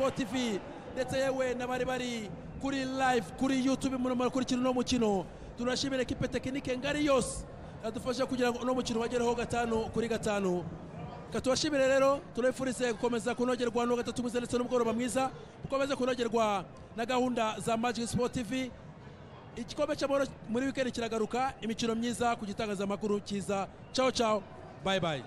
sportifi ndetse yewe n'abari bari kuri live kuri youtube muri murakurikira uno mukino turashimira ekipe tekinike ngari yose yadufasha kugira ngo uno mukino bagereho gatanu kuri gatanu katubashimire rero turabifurize gukomeza kunogerwa no gatatu mwiza ndetse n'umugoroba mwiza dukomeze kunogerwa na gahunda za magic sport tv igikombe cy'amahoro muri wikendi kiragaruka imikino myiza ku gitangazamakuru cyiza cawo cawo bayi bayi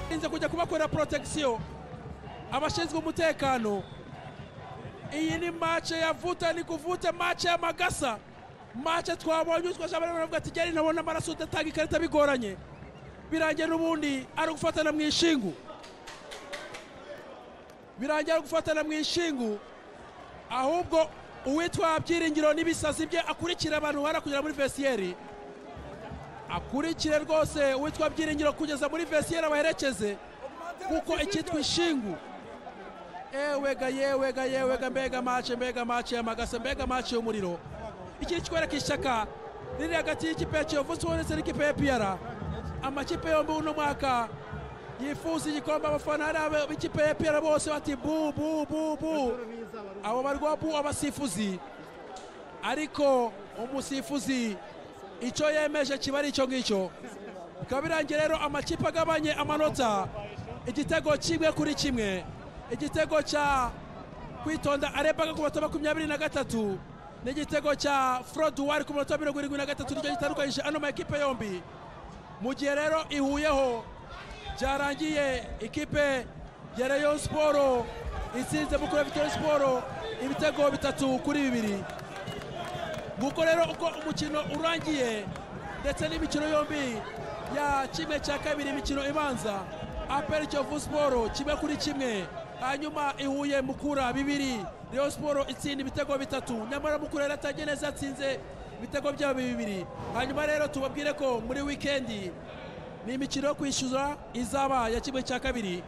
twarinze kujya kubakorera protection abashinzwe umutekano iyi ni mace ya vuta ni kuvute mace y'amagasa mace twabonye utwaje abantu bavuga ati geri ntabona amaraso udatanga ikarita bigoranye birangira n'ubundi ari ugufatana mu ishingu birangira ari ugufatana mu ishingu ahubwo uwitwa byiringiro n'ibisazi bye akurikira abantu bara kugera muri vesiyeri akurikire rwose uwitwa byiringiro kugeza muri vesiyeri abaherekeze kuko icyitwa ishingu ewega yewega yewega mbega mace mbega mace y'amagasa mbega mace y'umuriro iki ni ikikwereka ishyaka riri hagati y'ikipe ya kiyovu ndetse n'ikipe ya piyara amakipe yombi uno mwaka yifuza igikombe abafana hari b'ikipe ya piyara bose bati bu bu bu bu abo barwa bu abasifuzi ariko umusifuzi icyo yemeje kiba ari icyo ngicyo bikaba birangiye rero amakipe agabanye amanota igitego kimwe kuri kimwe igitego cya kwitonda arebaga ku manota makumyabiri na gatatu n'igitego cya wari ku manota mirongo irindwi na gatatu nicyo gitandukanyije ano makipe yombi mu gihe rero ihuyeho byarangiye ikipe ya rayon siporo itsinze mukuru vitori siporo ibitego bitatu kuri bibiri nguko rero uko umukino urangiye ndetse n'imikino yombi ya kimwe cya kabiri imikino ibanza aperi kiyovu siporo kimwe kuri kimwe hanyuma ihuye mukura bibiri rayon siporo itsinda ibitego bitatu nyamara mukura yaratangiye neza yatsinze ibitego byabo bibiri hanyuma rero tubabwire ko muri wikendi ni imikino yo kwishyura izaba ya kimwe cya kabiri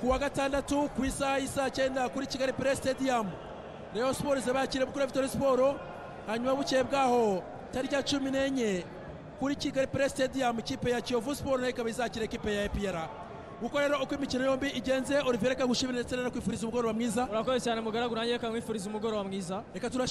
ku wa gatandatu ku isaha y'isaha cyenda kuri kigali pere sitediyamu rayon siporo izaba yakiriye mukura vitori siporo hanyuma bukeye bwaho tariki ya cumi n'enye kuri kigali pere sitediyamu ikipe ya kiyovu siporo nayo ikaba izakira ikipe ya epiyara kuko rero uko imikino yombi igenze olivera kagushimira ndetse rero kwifuriza umugoroba mwiza urakoze cyane mugaragu nanjye kamwifuriza umugoroba mwiza reka turashimire